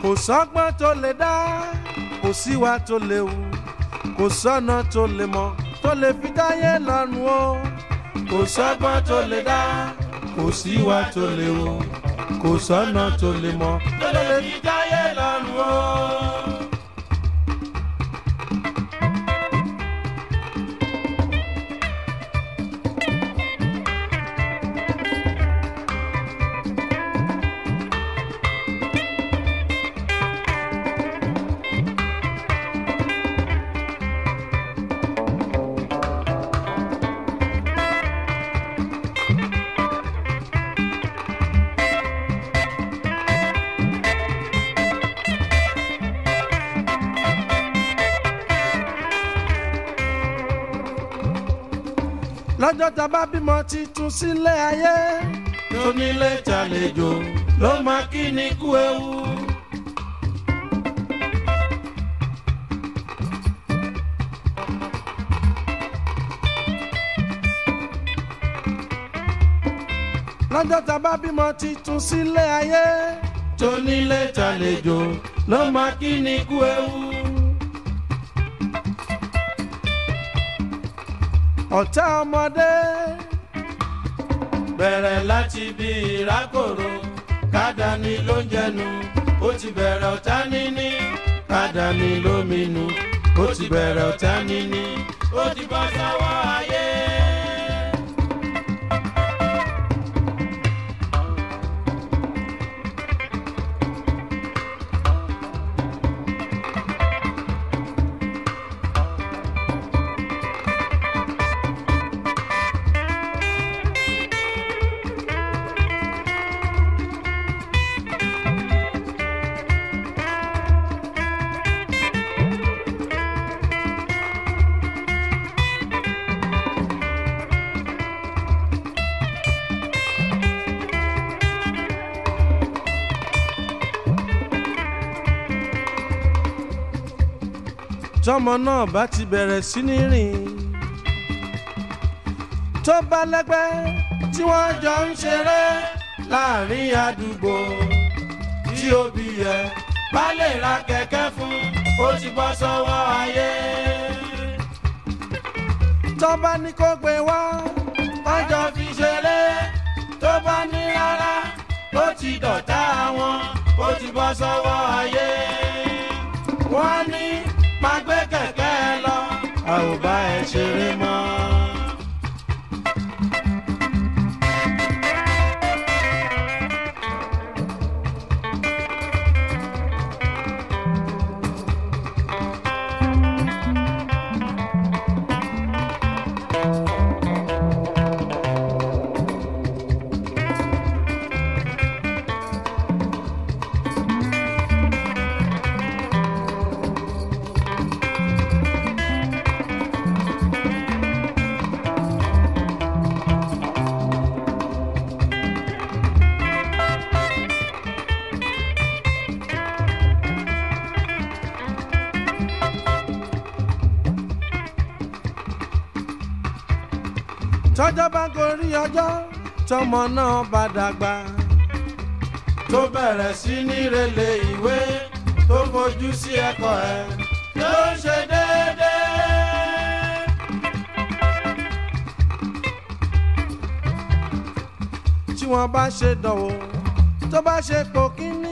kò sọ́gbọ́n tó lè dá kò síwá tó lè wù kò sọ́nà tó lè mọ̀ tó lè fi dáyé lọ́rùn o kò sọ́gbọ́n tó lè dá kò síwá tó lè wù kò sọ́nà tó lè mọ̀ tó lè fi dáyé lọ́rùn o. lọ́jọ́ tá a bá bímọ titun sílé ayé. tónílé tàlejò ló máa kí ni kú ewu. lọ́jọ́ tá a bá bímọ titun sílé ayé. tónílé tàlejò ló máa kí ni kú ewu. ọ̀tá ọmọdé. bẹ̀rẹ̀ láti bí ìrákòrò kádàní ló ń jẹnu ó ti bẹ̀rẹ̀ ọ̀tá níní kádàní ló minú ó ti bẹ̀rẹ̀ ọ̀tá níní ó ti bọ́ sọ́wọ́ ayé. tọmọ náà bá ti bẹ̀rẹ̀ sí ní rìn tó bá lẹ́gbẹ́ tí wọ́n jọ ń ṣeré láàrin àdúgbò tí òbí yẹ bá lè ra kẹ̀kẹ́ fún ó ti bọ́ sọ́wọ́ ayé. tó bá ní kó gbé wá wọ́n jọ fi ṣeré tó bá ní rárá ó ti dọ̀tá wọn ó ti bọ́ sọ́wọ́ ayé. wọ́n ní máa gbé kẹ̀kẹ́ lọ a ò bá ẹ ṣeré mọ́. tọ́jọ́ bá gorí ọjọ́ tọmọ náà bá dàgbà tó bẹ̀rẹ̀ sí ní relé ìwé tó fojú sí ẹ̀kọ́ ẹ̀ ló ń ṣe déédéé. tí wọ́n bá ṣe dánwò tó bá ṣe pò kínní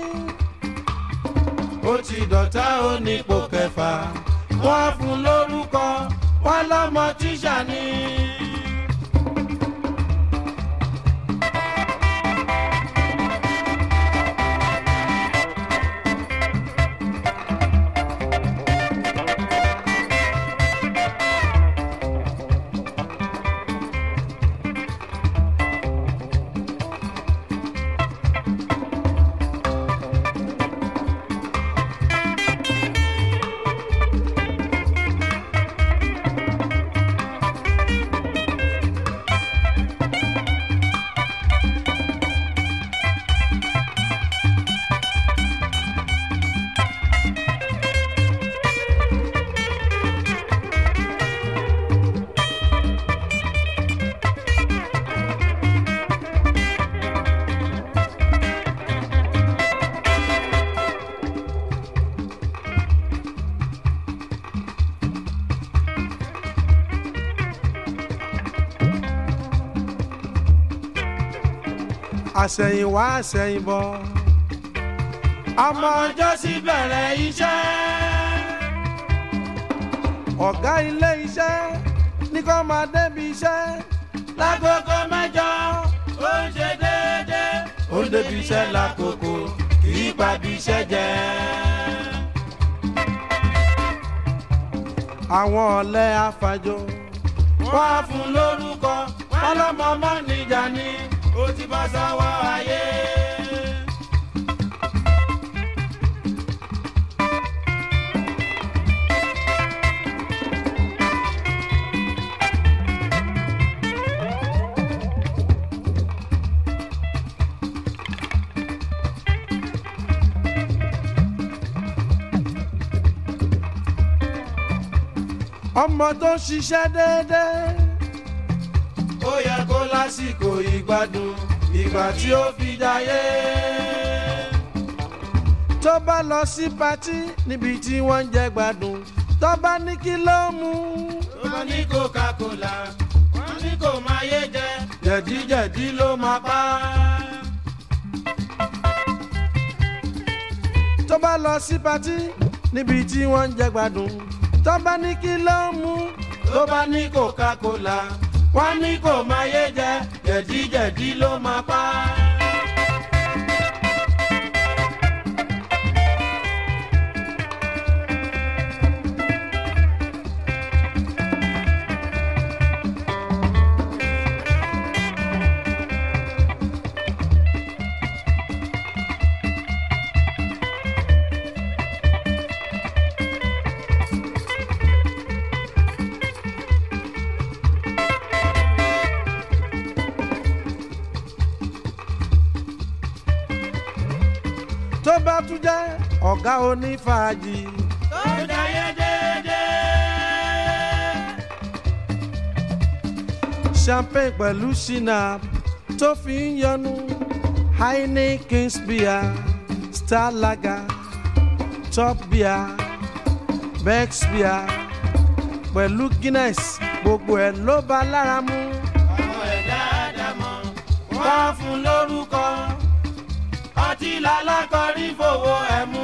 ó ti dọ̀tá ó ní ipò kẹfà wọ́n á fún lórúkọ wọ́n lọ́mọ tíṣà ni. àsẹ̀yìnwá àsẹ̀yìnbọ̀ ọmọ ọjọ́ sí bẹ̀rẹ̀ iṣẹ́. ọ̀gá ilé iṣẹ́ ní kó máa débi iṣẹ́ lágogo mẹ́jọ ó ń ṣe déédéé. ó ń débi iṣẹ́ lákòókò kì í pàbí iṣẹ́ jẹ́. àwọn ọ̀lẹ́ afàjò wọ́n á fún lórúkọ wọ́n lọ́mọ mọ́ níjà ni ó ti bá sáwọ́ ayé. ọmọ tó ń ṣiṣẹ́ déédéé ó yẹ kó lásìkò ìgbádùn ìgbà tí ó fi jayé. tó bá lọ sí patí níbi tí wọ́n ń jẹ gbádùn tó bá ní kí ló mú wọ́n ní coca-cola wọ́n ní kò máa yé jẹ jẹ̀díjẹ̀dí ló máa pa á. tó bá lọ sí patí níbi tí wọ́n ń jẹ gbádùn tó bá ní kí ló mú tó bá ní coca-cola wọ́n ní kò máa yé jẹ jẹ̀díjẹ̀dí ló máa pa á. tó bá tún jẹ́ ọ̀gá onífàájì tó jayé déédéé. champagne pẹ̀lú shinap tó fi ń yọnu heineken beer star lager top beer bex beer pẹ̀lú guinness gbogbo ẹ̀ ló bá lára mu. àwọn ẹ̀dá àdàmọ̀ wọ́n á fún lórúkọ ọtí lálákọ̀ọ́rí fowó ẹ̀ mú.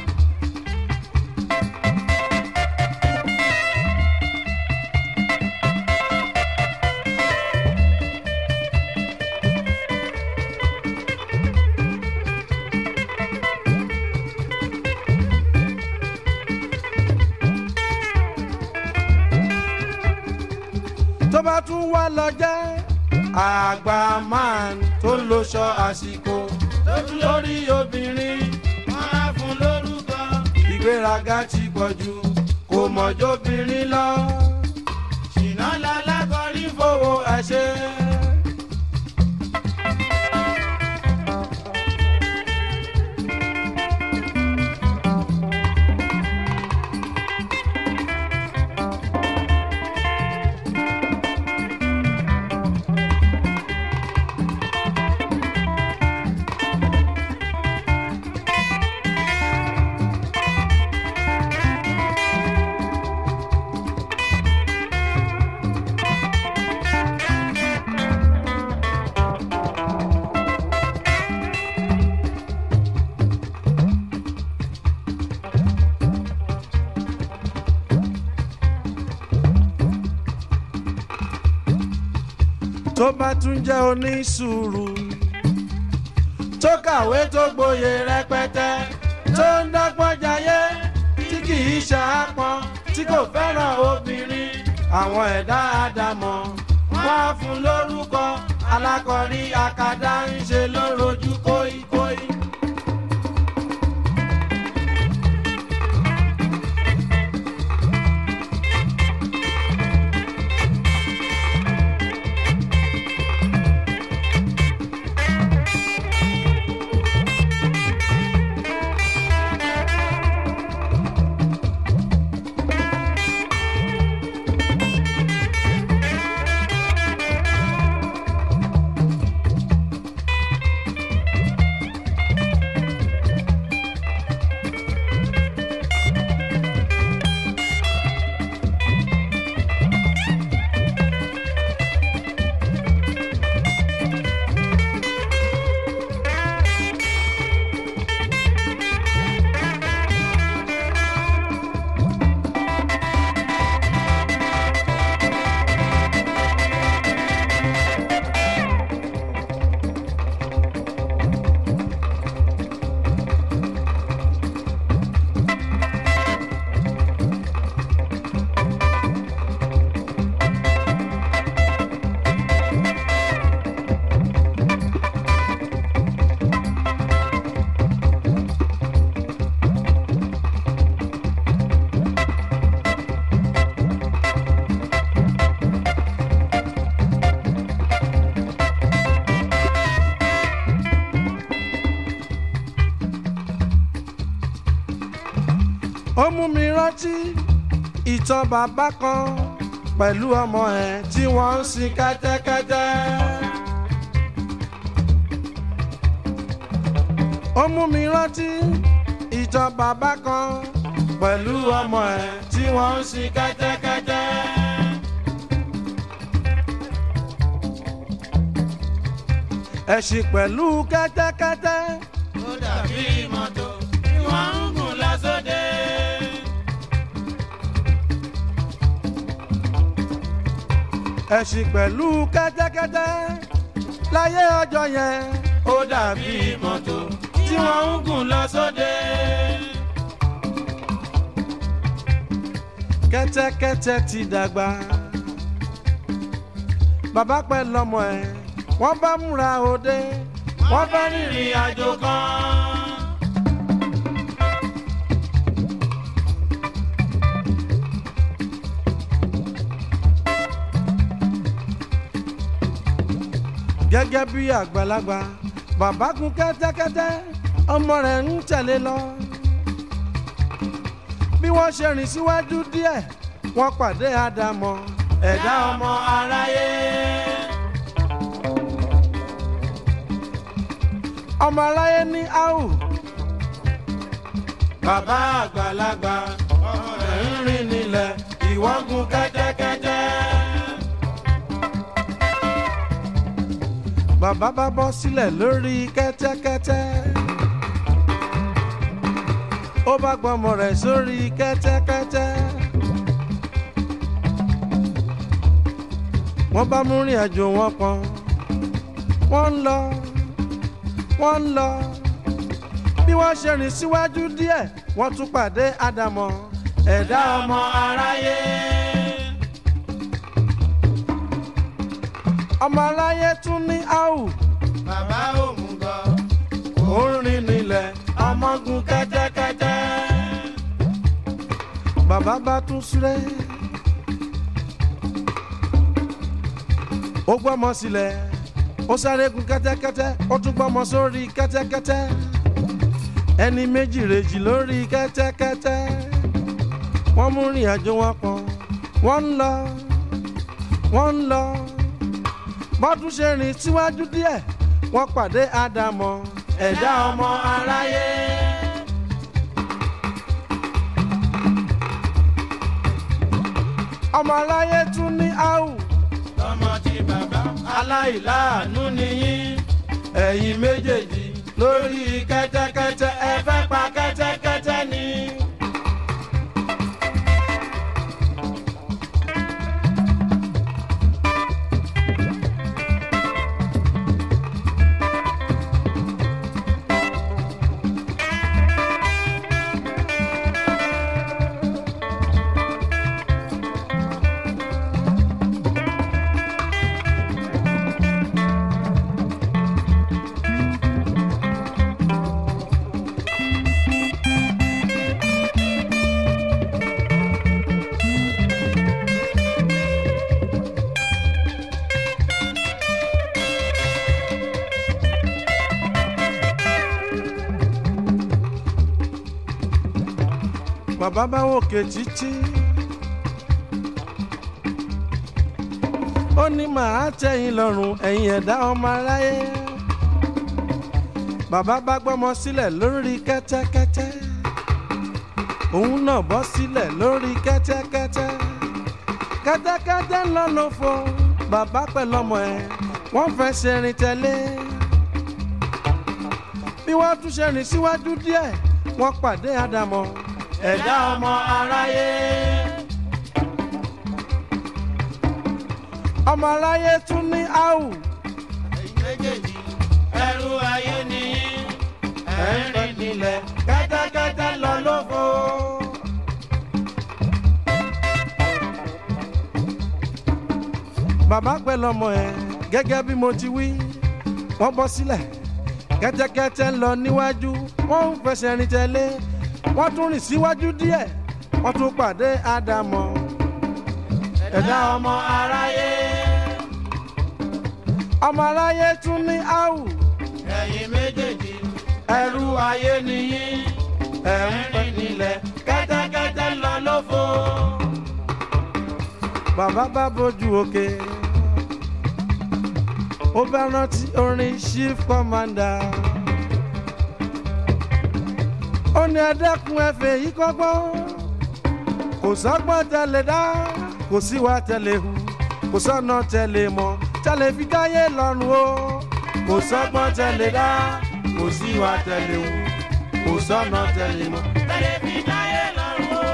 tó bá tún wá lọ jẹ́ àgbà man tó ń loṣọ àsìkò lójú lórí obìnrin wọ́n á fún lórúkọ ìgbéraga ti pọ̀ jù kò mọ̀jọ́bìnrin lọ ṣìnà lálákọ̀ọ́rí fowó ẹ̀ ṣe. tó bá tún jẹ́ onísùúrù tó kàwé tó gboyè rẹpẹtẹ tó ń dọ́gbọ́n jayé tí kì í ṣàápọn tí kò fẹ́ràn obìnrin àwọn ẹ̀dá àdàmọ̀ wọ́n á fún lórúkọ alákọ̀rí akadá ń ṣe lórojú kóíkóí. rántí ìtàn bàbá kan pẹ̀lú ọmọ ẹ̀ tí wọ́n ń sin kẹ́tẹ́kẹ́tẹ́. ó mú mi rántí ìtàn bàbá kan pẹ̀lú ọmọ ẹ̀ tí wọ́n ń sin kẹ́tẹ́kẹ́tẹ́. ẹ̀sìn pẹ̀lú kẹ́tẹ́kẹ́tẹ́. ó dàbí mọ́tò tí wọ́n ń gùn lọ sóde. ẹ̀sìn pẹ̀lú kẹ́tẹ́kẹ́tẹ́ láyé ọjọ́ yẹn ó dàbí mọ́tò tí wọ́n ń gùn lọ sóde. kẹ́tẹ́kẹ́tẹ́ ti dàgbà bàbá pẹ́ lọ́mọ ẹ̀ wọ́n bá múra òde wọ́n fẹ́ rìnrìn àjò kan. gẹ́gẹ́ bí àgbàlagbà bàbá gun kẹ́tẹ́kẹ́tẹ́ ọmọ rẹ̀ ń tẹ̀lé lọ bí wọ́n ṣe rìn síwájú díẹ̀ wọ́n pàdé àdàmọ̀ ẹ̀dá ọmọ aráyé. ọmọ aráyé ní áhù bàbá àgbàlagbà ọmọ rẹ̀ ń rìn nílẹ̀ ìwọ gun kẹ́tẹ́kẹ́tẹ́. bàbá bá bọ́ sílẹ̀ lórí kẹ́tẹ́kẹ́tẹ́ ó bá gbọ́mọ rẹ̀ sórí kẹ́tẹ́kẹ́tẹ́ wọ́n bá mú rìn àjò wọn pọ̀n wọ́n ń lọ wọ́n ń lọ bí wọ́n ṣe rìn síwájú díẹ̀ wọ́n tún pàdé àdàmọ̀ ẹ̀dá ọmọ aráyé. ọmọ aráyé tún ní áhù bàbá òmùgọ̀ ó ń rìn nílẹ̀ ọmọ gun kẹ́tẹ́kẹ́tẹ́. bàbá bá tún súré ó gbọ́mọ sílẹ̀ ó sáré gun kẹ́tẹ́kẹ́tẹ́ ó tún gbọ́mọ sórí kẹ́tẹ́kẹ́tẹ́ ẹni méjì rèjì lórí kẹ́tẹ́kẹ́tẹ́ wọ́n mú rìn àjò wọn pọ̀ wọ́n ń lọ wọ́n ń lọ bọ́dún ṣe rìn síwájú díẹ̀ wọ́n pàdé àdàmọ̀ ẹ̀dá ọmọ aráyé. ọmọ aláyé tún ní áhù tọmọ tí bàbá aláìláàánú nìyí. ẹ̀yin méjèèjì lórí kẹ́tẹ́kẹ́tẹ́ ẹ fẹ́ pa kẹ́tẹ́kẹ́tẹ́ ni. bàbá bá wòkè títí. ó ní màá tẹ̀yìn lọ́rùn ẹ̀yin ẹ̀dá ọmọ aráyé. bàbá bá gbọ́mọ sílẹ̀ lórí kẹ́tẹ́kẹ́tẹ́. òun náà bọ́ sílẹ̀ lórí kẹ́tẹ́kẹ́tẹ́. kẹ́tẹ́kẹ́tẹ́ ń lọ lófo bàbá pẹ̀lú ọmọ ẹ̀ wọ́n fẹ́ ṣe rìn tẹ̀lé. bí wọ́n tún ṣe rìn síwájú díẹ̀ wọ́n pàdé àdàmọ̀ ẹ̀dá ọmọ aráyé. ọmọ aráyé tún ní áhù ẹ̀yin méjèèjì ẹrú ayé nìyí. ẹ̀ ń rìn nílẹ̀ kẹ́tẹ́kẹ́tẹ́ lọ lóko. bàbá pẹ̀lú ọmọ ẹ̀ gẹ́gẹ́ bí mo ti wí wọ́n bọ́ sílẹ̀ kẹ́tẹ́kẹ́tẹ́ ń lọ níwájú wọ́n ń fẹsẹ̀ rìn tẹ̀lé wọ́n tún rìn síwájú díẹ̀ wọ́n tún pàdé àdàmọ̀ ẹ̀dá ọmọ aráyé. ọmọ aráyé tún ní áhù ẹ̀yin méjèèjì ẹrú ayé nìyí. ẹ̀ ń rìn nílẹ̀ kẹ́tẹ́kẹ́tẹ́ rẹpẹtẹ lọ lófo. bàbá bá bójú òkè ó bá rántí orin chief commander ó ní ẹdẹkùn ẹfẹ yìí kọ́gbọ́n kò sọ́gbọ́n tẹ̀lé dá kò síwá tẹ̀lé hu kò sọ́nà tẹ̀lé mọ́ tẹ̀lé fi dáyé lọ́rùn o kò sọ́gbọ́n tẹ̀lé dá kò síwá tẹ̀lé hu kò sọ́nà tẹ̀lé mọ́. tẹ̀lé fi dáyé lọ́rùn o.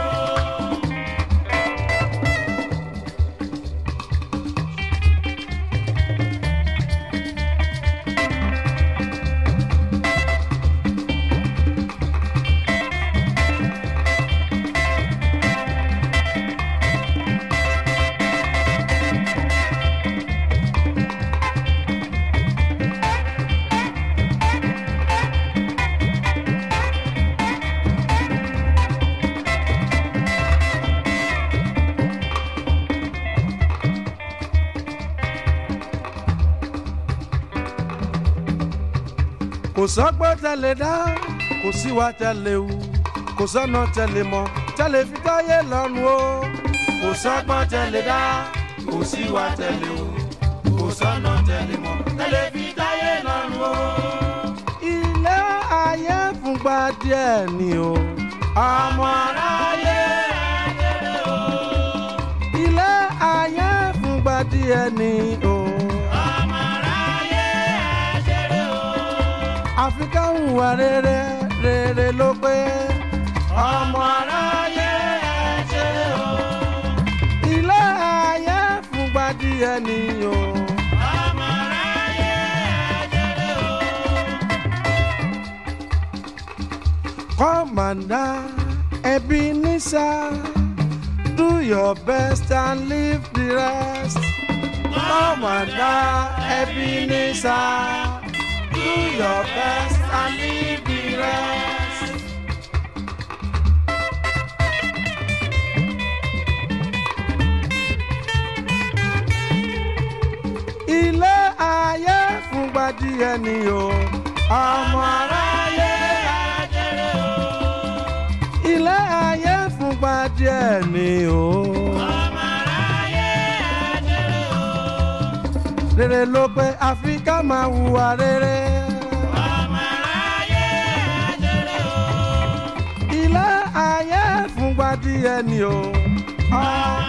kò sọ́gbọ́n tẹ̀lé dá kò síwá tẹ̀lé hu kò sọ́nà tẹ̀lé mọ́ tẹ̀lé fi dáyé lọ́rùn o kò sọ́gbọ́n tẹ̀lé dá kò síwá tẹ̀lé hu kò sọ́nà tẹ̀lé mọ́. tẹ̀lé fi dáyé lọ́rùn o. ilé ayé fúngbà díẹ̀ ni o ọmọ aráyé ẹ̀jẹ̀ o. ilé ayé fúngbà díẹ̀ ni o ọmọ aráyé ẹ̀jẹ̀ o. àfi ká hùwà rere rere ló pé ọmọ aráyé ẹ̀jẹ̀ o. ilé ayé fúngbà díẹ̀ ni o ọmọ aráyé ẹ̀jẹ̀ o. kọ́mọ̀dá ẹbí nísà do your best and leave the rest. kọ́mọ̀dá ẹbí nísà do your best and leave the rest. ilé ayé fúngbà díẹ̀ ni o ọmọ aráyé ẹ̀jẹ̀ o. ilé ayé fúngbà díẹ̀ ni o ọmọ aráyé ẹ̀jẹ̀ o. rere ló pé àfi ká máa hùwà rere ọmọ aráyé ẹ̀jẹ̀ o. ilé ayé fúngbà díẹ̀ ni o ọmọ